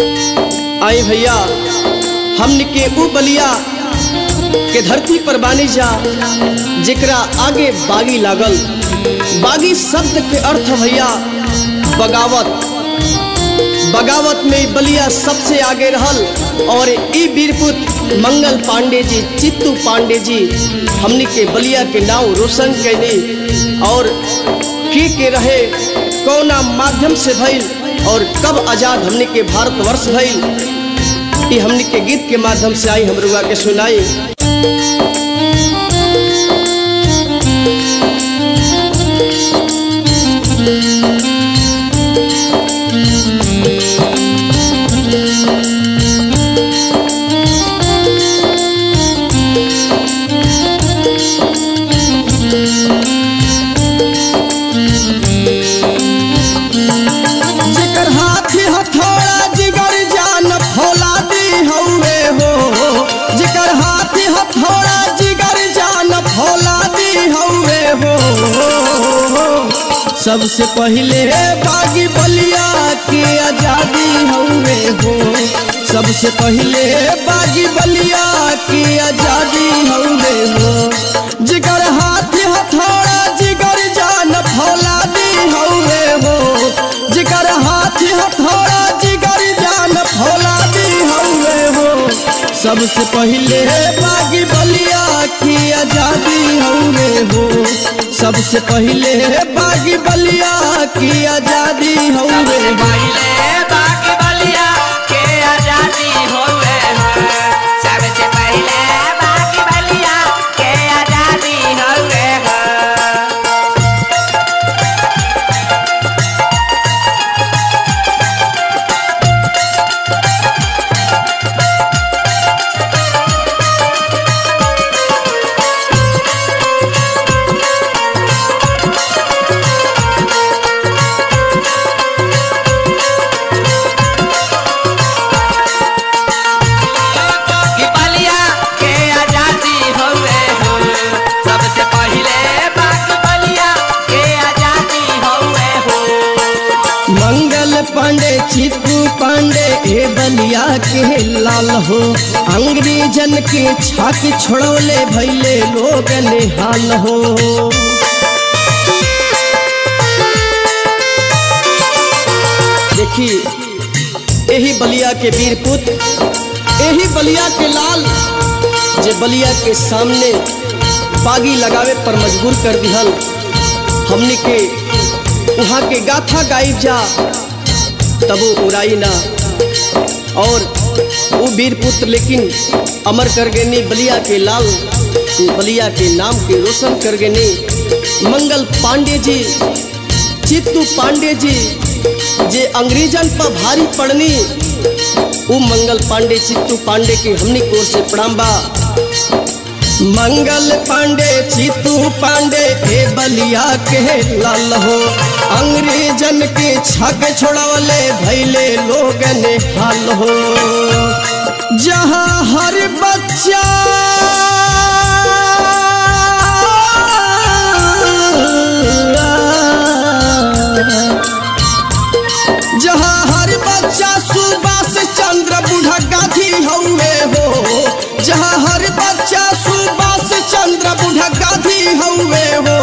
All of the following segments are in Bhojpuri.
आई भैया हमने के ऊ बलिया के धरती पर बानी जा जेकरा आगे बागी लागल बागी शब्द के अर्थ भैया बगावत बगावत में बलिया सबसे आगे रहल और ई वीरपुत मंगल पांडे जी चित्तू पांडे जी हमनी के बलिया के नाव रोशन कैली और के के रहे कौना माध्यम से भइल और कब आजाद हमनी के भारतवर्ष भइल ई हमनी के गीत के माध्यम से आई हमरुआ के सुनाई जेकर हाथी हथौड़ा जिगर जान फौला दी हउए हो जेकर हाथी हथौड़ा जिगर जान फौला दी हउए हो सबसे पहले बागी बलिया की आजादी हउए हो सबसे पहले बागी बलिया की आजादी हउए हो जिगर हाथी हथौड़ा जिगर जान फौला दी हउए हो जिगर हाथी हथौड़ा जिगर जान फौला दी हउए हो सबसे पहले बागी बलिया की आजादी हउए हो सबसे पहले बागी बलिया की आजादी हउए हो पहले बाकी बलिया के आजादी होवे हो सबसे पहले बाकी बलिया के आजादी होवे हो कि बलिया के आजादी होवे हो सबसे पहले बाकी बलिया के आजादी होवे हो मंगल पांडे चित्तू पांडे ए बलिया के लाल हो अंग्रेजन के छाती छोड़ौले भैले लोग निहाल हो देखी यही बलिया के वीर पुत्र यही बलिया के लाल जे बलिया के सामने बागी लगावे पर मजबूर कर दिहल हमने के वहाँ के गाथा गाई जा तबो उड़ाई ना और वो वीर पुत्र लेकिन अमर कर गए बलिया के लाल बलिया के नाम के रोशन कर गए मंगल पांडे जी चित्तू पांडे जी जे अंग्रेजन पर भारी पड़नी वो मंगल पांडे चित्तू पांडे के हमनी की ओर से प्रणाम बा मंगल पांडे चित्तू पांडे ए बलिया के लाल हो अंग्रेजन के छक छोड़ौले भैले लोग निहाल हो जहाँ हर बच्चा जहाँ हर बच्चा सुभाष चंद्र बूढ़ा गाधी हउए हो जहाँ हर बच्चा सुभाष चंद्र बूढ़ा गाधी हउए हो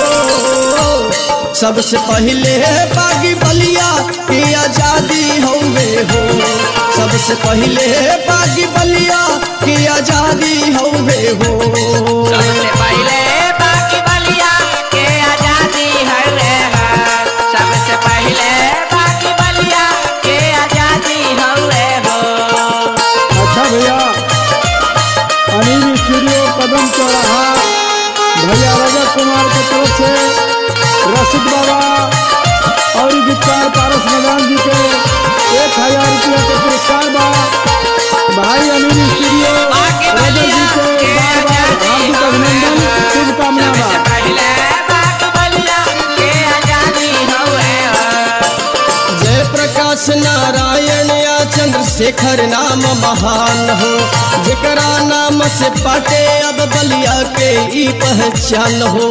सबसे पहले बागी बलिया की आजादी हउए हो सबसे पहले बागी बलिया की आजादी हउए हो सबसे पहले बाकी बलिया के आजादी होवे हो सबसे पहले बाकी बलिया के आजादी होवे हो अच्छा भैया अनिल स्टूडियो कदम चौराहा भैया रजत कुमार की तरफ से रसिक बाबा और गीतकार पारस मैदान जी के एक हजार रुपया के पुरस्कार बा भाई अनिल स्टूडियो बाकी रजत जी बलिया के के बार बार आजादी हार्दिक होवे अभिनंदन हो शुभकामना बा सबसे पहले बाकी बलिया के आजादी होवे हो जय प्रकाश नारायण या चंद्रशेखर नाम महान हो जेकरा नाम से पाटे अब बलिया के ई पहचान हो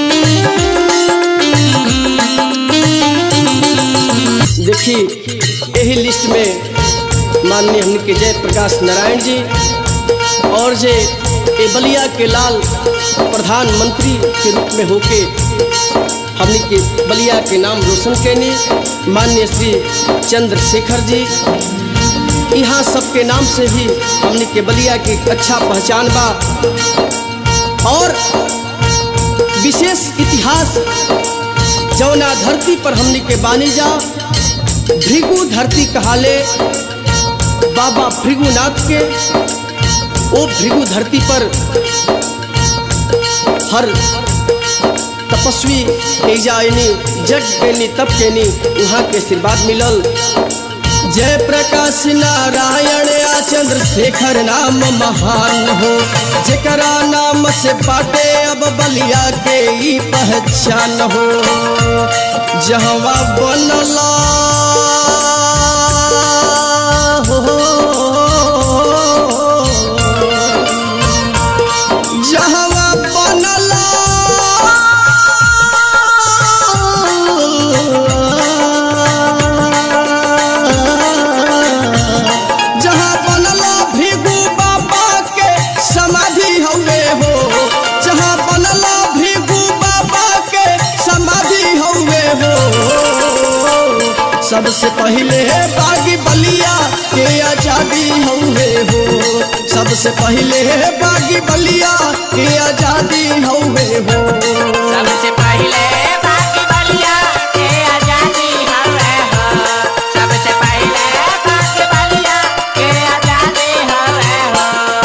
देखी यही लिस्ट में माननीय हमने के जय प्रकाश नारायण जी और जे ए बलिया के लाल प्रधानमंत्री के रूप में होके हमने के बलिया के नाम रोशन कैनी माननीय श्री चंद्रशेखर जी यहाँ सबके नाम से भी हमने के बलिया की अच्छा पहचान बा और विशेष इतिहास जौना धरती पर हमने के बानी जा भृगु धरती कहाले बाबा भृगुनाथ के वो भृगु धरती पर हर तपस्वी एजायनी जग केनी तप केनी वहाँ के आशीर्वाद मिलल जय प्रकाश नारायण आ चंद्रशेखर नाम महान हो जेकरा नाम से बाटे अब बलिया के ई पहचान हो जहवा बनला हो जहवा बनला जहाँ बनला भृगु बाबा के समाधि हवे हो जहाँ बनला भृगु बाबा के समाधि हवे हो सबसे पहले बागी बलिया के आजादी हवे हो सबसे पहले बागी बलिया के आजादी हवे हो सबसे पहले बाकी बलिया के आजादी हवे हो सबसे पहले बाकी बलिया के आजादी हवे हो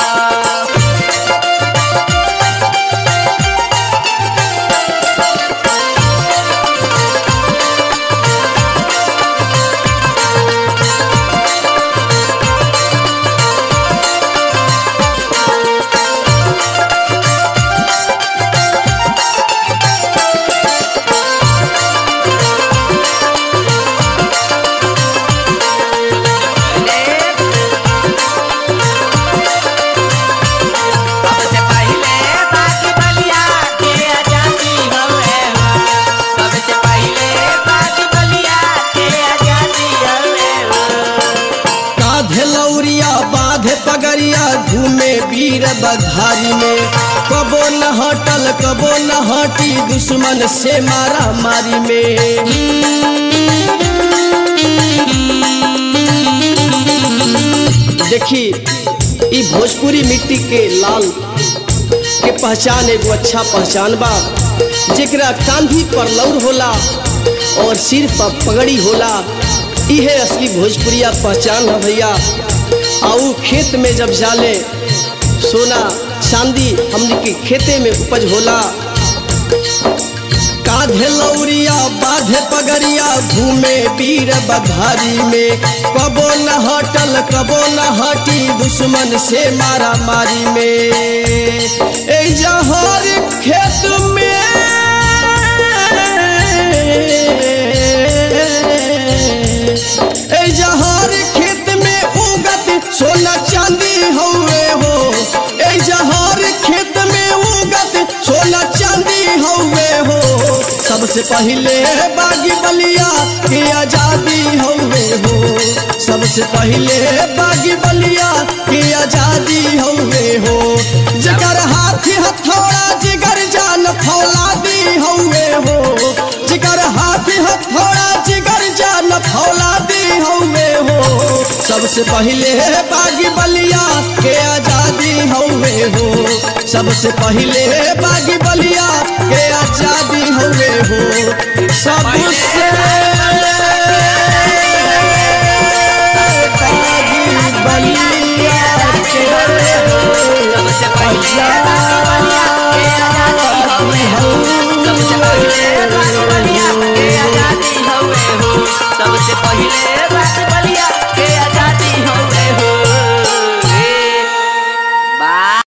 सबसे पहले बाकी बलिया के आजादी हवे हो सबसे पहले बाकी बलिया के आजादी हवे हो काधे लौरिया बाधे पगरिया घूमे वीर बघारी में कबो न हटल कबो न हटी दुश्मन से मारा मारी में देखी ई भोजपुरी मिट्टी के लाल के पहचान एगो अच्छा पहचान बा जेकरा कांधी पर लौर होला और सिर पर पगड़ी होला इहे असली भोजपुरिया पहचान है भैया आऊ खेत में जब जाले सोना चांदी हमनी के खेते में उपज होला काधे लौरिया बाधे पगरिया घूमे वीर बघारी में कबो न हटल कबो न हटी दुश्मन से मारा मारी में ए जहर खेत में ए जहर खेत में उगत सोना चांदी हौवे हो ए जहर खेत में उगत सोना चांदी हौवे हो सबसे पहले बागी बलिया के आजादी हौवे हो सबसे पहले बागी बलिया के आजादी हौवे हो जकर हाथी हथौड़ा जिगर जान फौलादी हौवे हो जिगर हाथी हथौड़ा जिगर जान फौलादी हौवे हो सबसे पहले बागी बलिया के आजादी हौवे हो सबसे पहले बागी बलिया